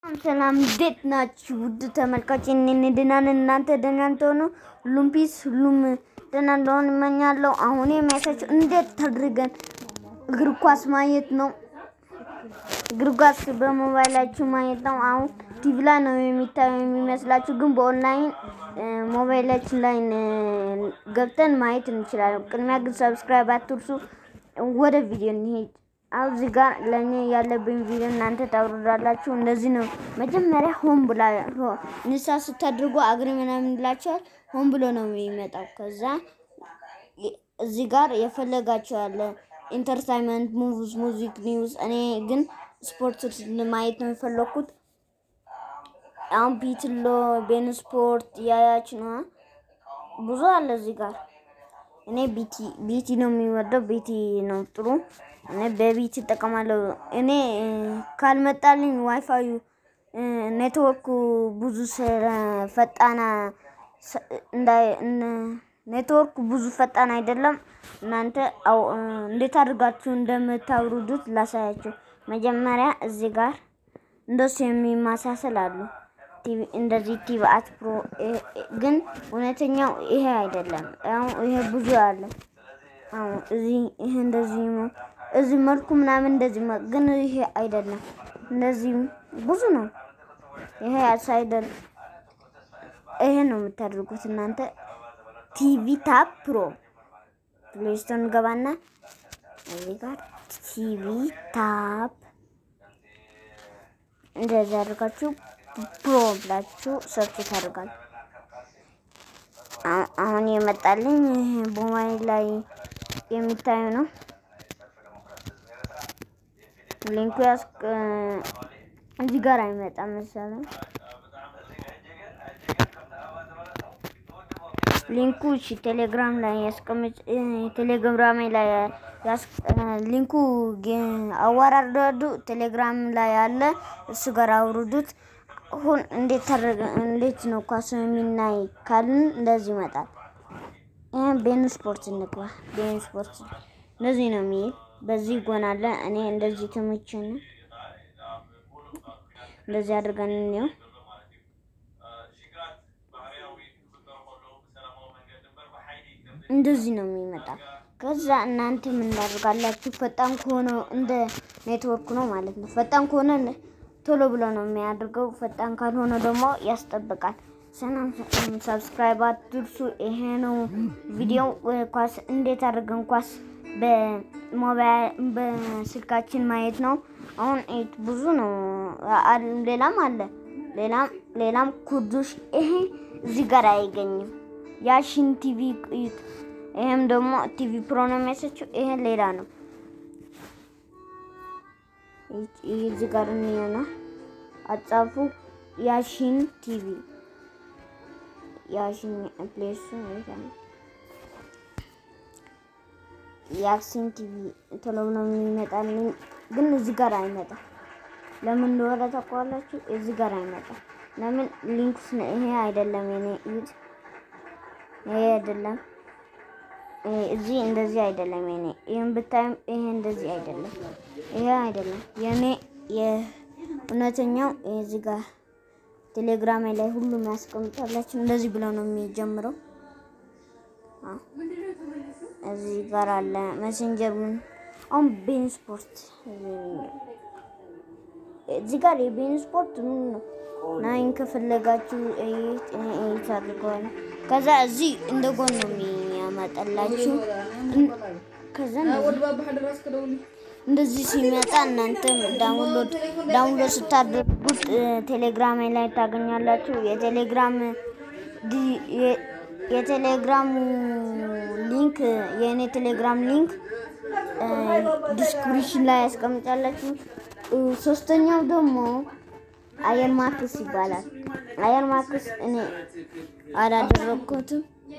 ሰላም እንዴት ናችሁ? ውድ ተመልካች እኔን ደህና ነን። እናንተ ደህና እንደሆኑ ሁሉም ፒስ ሁሉም ደህና እንደሆነ እመኛለሁ። አሁን የሚያሳቸው እንዴት አድርገን እግር ኳስ ማየት ነው። እግር ኳስ በሞባይላችሁ ማየት ነው። አሁን ቲቪ ላይ ነው የሚታየው የሚመስላችሁ፣ ግን በኦንላይን ሞባይላችን ላይ ገብተን ማየት እንችላለን። ቅድሚያ ግን ሰብስክራይብ አትርሱ። ወደ ቪዲዮ እንሄድ። አሁን እዚህ ጋር ለእኔ ያለብኝ ቪዲዮ እናንተ ታውርዳላችሁ። እንደዚህ ነው መጀመሪያ ሆን ብላ ንሳ ስታድርጉ አግሪ ምናምን ይላቸዋል። ሆን ብሎ ነው የሚመጣው። ከዛ እዚህ ጋር የፈለጋቸው ያለ ኢንተርታይንመንት፣ ሙቪስ፣ ሙዚክ፣ ኒውስ። እኔ ግን ስፖርት ማየት ነው የፈለኩት። አሁን ቢትሎ ቤን ስፖርት ያያች ነው ብዙ አለ እዚህ ጋር። እኔ ቢቲ ቢቲ ነው የሚወደው። ቢቲ ነው ጥሩ። እኔ በቢቲ እጠቀማለሁ። እኔ ካልመጣልኝ ዋይፋዩ ኔትወርኩ ብዙ ፈጣና ኔትወርኩ ብዙ ፈጣን አይደለም። እናንተ እንዴት አድርጋችሁ እንደምታውርዱት ላሳያችሁ። መጀመሪያ እዚህ ጋር እንደሱ የሚማሳሰል አሉ። እንደዚህ ቲቪ አት ፕሮ ግን እውነተኛው ይሄ አይደለም። ይሄ ብዙ አለ። እዚህ ይሄ እንደዚህ እዚህ መልኩ ምናምን እንደዚህ ግን ይሄ አይደለም። እንደዚህ ብዙ ነው። ይሄ አይደለም። ይሄ ነው የምታደርጉት እናንተ ቲቪ ታፕ ፕሮ ፕሌስቶን ገባና እዚህ ጋር ቲቪ ታፕ እንደዚህ አድርጋችሁ ፕሮ ብላችሁ ሰርች ታደርጋል። አሁን የመጣልኝ በሞባይል ላይ የሚታዩ ነው። ሊንኩ ያስ እዚህ ጋር አይመጣም መሰለኝ። ሊንኩ እሺ፣ ቴሌግራም ላይ ያስቀምጥ። ቴሌግራም ላይ ሊንኩ አወራርዱ ቴሌግራም ላይ አለ። እሱ ጋር አውርዱት። አሁን እንዴት ታደርገ እንዴት ነው ኳስ የሚናይ ካልን እንደዚህ ይመጣል። ይሄን ቤን ስፖርት እንግባ። ቤን ስፖርት እንደዚህ ነው የሚል በዚህ ጎን አለ። እኔ እንደዚህ ተመቸኝ። እንደዚህ አድርገን እንየው። እንደዚህ ነው የሚመጣ። ከዛ እናንተ ምን እንዳደርጋላችሁ ፈጣን ከሆነ እንደ ኔትወርክ ነው ማለት ነው። ፈጣን ከሆነ ቶሎ ብሎ ነው የሚያደርገው። ፈጣን ካልሆነ ደግሞ ያስጠብቃል። ሰላም ሰብስክራይብ አትርሱ። ይሄ ነው ቪዲዮ ኳስ እንዴት አድርገን ኳስ በሞባይል በስልካችን ማየት ነው። አሁን ብዙ ነው፣ ሌላም አለ። ሌላም ሌላም ኩርዶሽ ይሄ እዚህ ጋር አይገኝም። ያሽን ቲቪ እዩት። ይሄም ደግሞ ቲቪ ፕሮ ነው የሚያሳችው። ይሄ ሌላ ነው። እዚህ ጋር እንየና አጻፉ ያሽን ቲቪ ያሽን ፕሌሱ ያክሲን ቲቪ ቶሎ ነው የሚመጣልኝ፣ ግን እዚህ ጋር አይመጣም። ለምን እንደሆነ ታውቃላችሁ? እዚህ ጋር አይመጣም። ለምን ሊንክስ ይሄ አይደለም የኔ እዩት። ይሄ አይደለም እዚህ እንደዚህ አይደለም የኔ ይሄን ብታይም ይሄ እንደዚህ አይደለም። ይሄ አይደለም የኔ የእውነተኛው እዚህ ጋር ቴሌግራም ላይ ሁሉም ያስቀምጣላችሁ። እንደዚህ ብለው ነው የሚጀምረው። እዚህ ጋር አለ መሴንጀር ምን አሁን ቤን ስፖርት እዚህ ጋር የቤን ስፖርት ምን ነው ናይን ከፈለጋችሁ ኤት አድርገዋል። ከዛ እዚህ እንደ ጎን ነው የሚያመጣላችሁ። ከዛ እንደዚህ ሲመጣ እናንተም ዳውንሎድ ዳውንሎድ ስታደርጉት ቴሌግራም ላይ ታገኛላችሁ። የቴሌግራም የቴሌግራም ሊንክ የእኔ ቴሌግራም ሊንክ ዲስክሪፕሽን ላይ ያስቀምጣላችሁ። ሶስተኛው ደግሞ አየር ማክስ ይባላል። አየር ማክስ እኔ አላደረኩትም።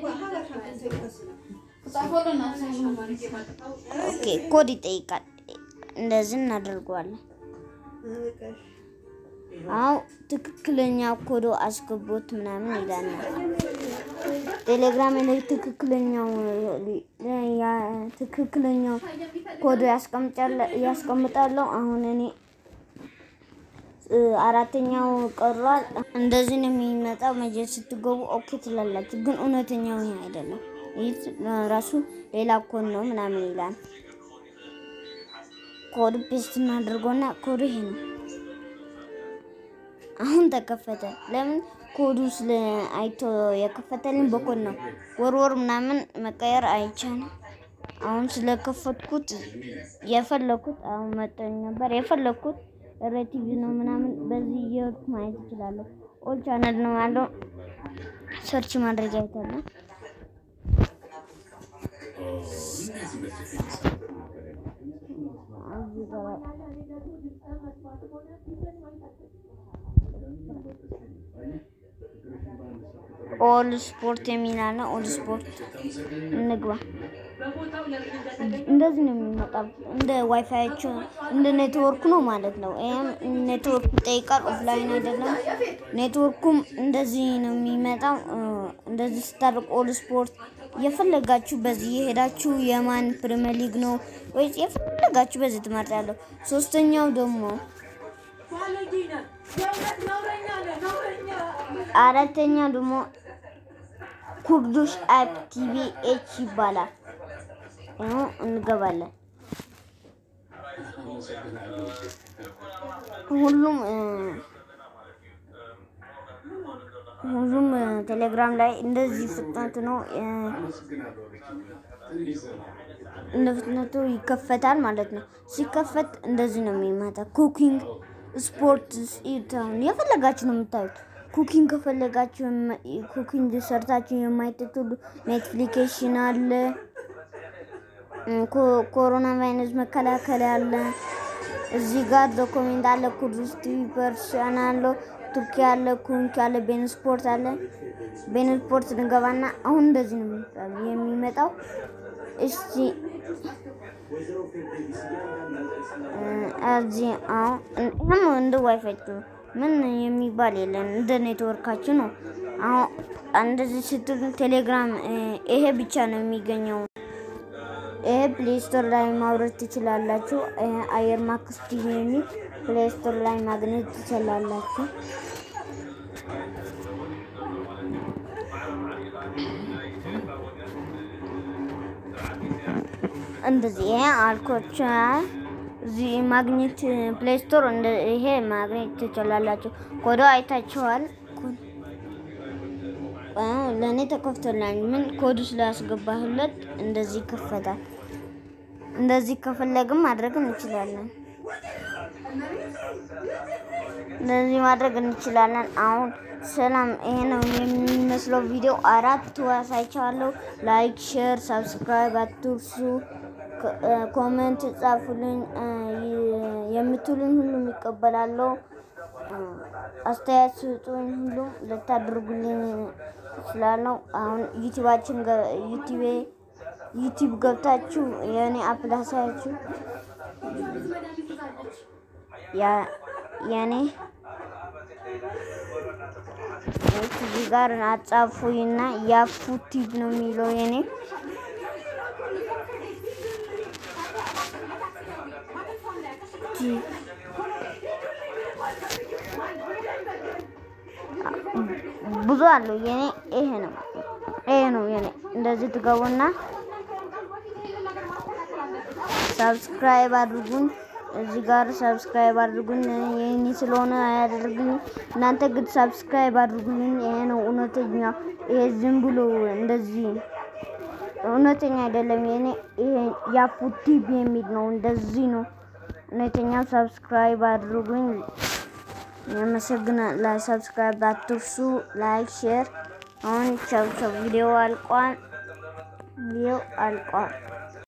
ኦኬ ኮድ ይጠይቃል። እንደዚህ እናደርገዋለን። አው ትክክለኛ ኮዶ አስገቦት ምናምን ይላል። ቴሌግራም ላይ ትክክለኛው ትክክለኛው ኮዶ ያስቀምጣለሁ። አሁን እኔ እ፣ አራተኛው ቀሯል። እንደዚህ ነው የሚመጣው። መጀ ስትገቡ ኦኬ ትላላችሁ፣ ግን እውነተኛው ይሄ አይደለም። ይህ ራሱ ሌላ ኮድ ነው ምናምን ይላል። ኮድ ፔስት እናድርጎና ኮዱ ይሄ ነው። አሁን ተከፈተ። ለምን ኮዱ ስለ አይቶ የከፈተልን በኮድ ነው። ወርወር ምናምን መቀየር አይቻልም። አሁን ስለከፈትኩት የፈለኩት አሁን መጠኝ ነበር የፈለኩት ሬቲቪ ነው ምናምን በዚህ እየወድኩ ማየት እችላለሁ። ኦል ቻናል ነው ያለው ሰርች ማድረግ አይቻልም። እዚህ ጋር ኦል ስፖርት የሚል አለ። ኦል ስፖርት እንግባ። እንደዚህ ነው የሚመጣው። እንደ ዋይፋያቸው እንደ ኔትወርክ ነው ማለት ነው። ይሄም ኔትወርክ ይጠይቃል። ኦፍላይን አይደለም። ኔትወርኩም እንደዚህ ነው የሚመጣው። እ፣ እንደዚህ ስታደርግ ኦል ስፖርት የፈለጋችሁ በዚህ የሄዳችሁ የማን ፕሪሚየር ሊግ ነው ወይስ የፈለጋችሁ በዚህ ትመርጣለሁ። ሶስተኛው ደግሞ አራተኛ ደግሞ ኩርዱሽ አፕ ቲቪ ኤች ይባላል። ይኸው እንገባለን። ሁሉም እ፣ ሁሉም እ፣ ቴሌግራም ላይ እንደዚህ ፍጥነት ነው እ፣ እንደ ፍጥነቱ ይከፈታል ማለት ነው። ሲከፈት እንደዚህ ነው የሚመጣ። ኩኪንግ፣ ስፖርት፣ ኢታውን የፈለጋችሁ ነው የምታዩት። ኩኪንግ ከፈለጋችሁ የማ- ኩኪንግ ሰርታችሁ የማይጠጡሉ ኔትፍሊኬሽን አለ። እ፣ ኮ- ኮሮና ቫይረስ መከላከል አለ። እዚህ ጋር ዶክሜንት አለ። ኩርዱስ ቲቪ ፐርሻን አለው። ቱርኪ አለ። ኩንክ አለ። ቤን ስፖርት አለ። ቤን ስፖርት እንገባና አሁን እንደዚህ ነው የሚመጣው- የሚመጣው እስቲ እዚህ አሁን ይህም እንደ ዋይፋይ ምን የሚባል የለን እንደ ኔትወርካችሁ ነው። አሁን እንደዚህ ስትል ቴሌግራም እ፣ ይሄ ብቻ ነው የሚገኘው። ይሄ ፕሌይ ስቶር ላይ ማውረድ ትችላላችሁ። ይሄ አየር ማክስ ቲቪ የሚል ፕሌይ ስቶር ላይ ማግኘት ትችላላችሁ። እንደዚህ ይሄ አልኮች እዚህ ማግኘት ፕሌይ ስቶር እንደ ይሄ ማግኘት ትችላላችሁ። ኮዶ አይታችኋል። ኮድ- አ፣ ለእኔ ተከፍቶላል። ምን ኮዱ ስላስገባሁለት እንደዚህ ይከፈታል። እንደዚህ ከፈለግም ማድረግ እንችላለን። እንደዚህ ማድረግ እንችላለን። አሁን ሰላም፣ ይሄ ነው የሚመስለው ቪዲዮ። አራት አሳይቻለሁ። ላይክ፣ ሼር፣ ሰብስክራይብ አትርሱ። ኮ- እ፣ ኮሜንት ጻፉልኝ። እ፣ ይ- የምትሉኝ ሁሉም ይቀበላለሁ። እ፣ አስተያየት ስጡኝ። ሁሉም ልታደርጉልኝ ስላለው አሁን ዩቲዩባችን ገ- ዩቲዩቤ ዩቲዩብ ገብታችሁ የእኔ አፕ ላሳያችሁ ያ- የእኔ እዚህ ጋር አጻፉኝና ያፉ ቲቪ ነው የሚለው የኔ ቲቪ ብዙ አለው የኔ ይሄ ነው ይሄ ነው የኔ እንደዚህ ትገቡና ሰብስክራይብ አድርጉኝ እዚህ ጋር ሰብስክራይብ አድርጉኝ የኔ ስለሆነ አያደርግኝ እናንተ ግን ሰብስክራይብ አድርጉልኝ ይሄ ነው እውነተኛ ይሄ ዝም ብሎ እንደዚህ እውነተኛ አይደለም የኔ ይሄ ያፑ ቲቪ የሚል ነው እንደዚህ ነው እውነተኛው ሰብስክራይብ አድርጉኝ ያመሰግናል። ላይ ሰብስክራይብ አትርሱ። ላይክ ሼር። አሁን ቻው ቻው። ቪዲዮ አልቋል። ቪዲዮ አልቋል።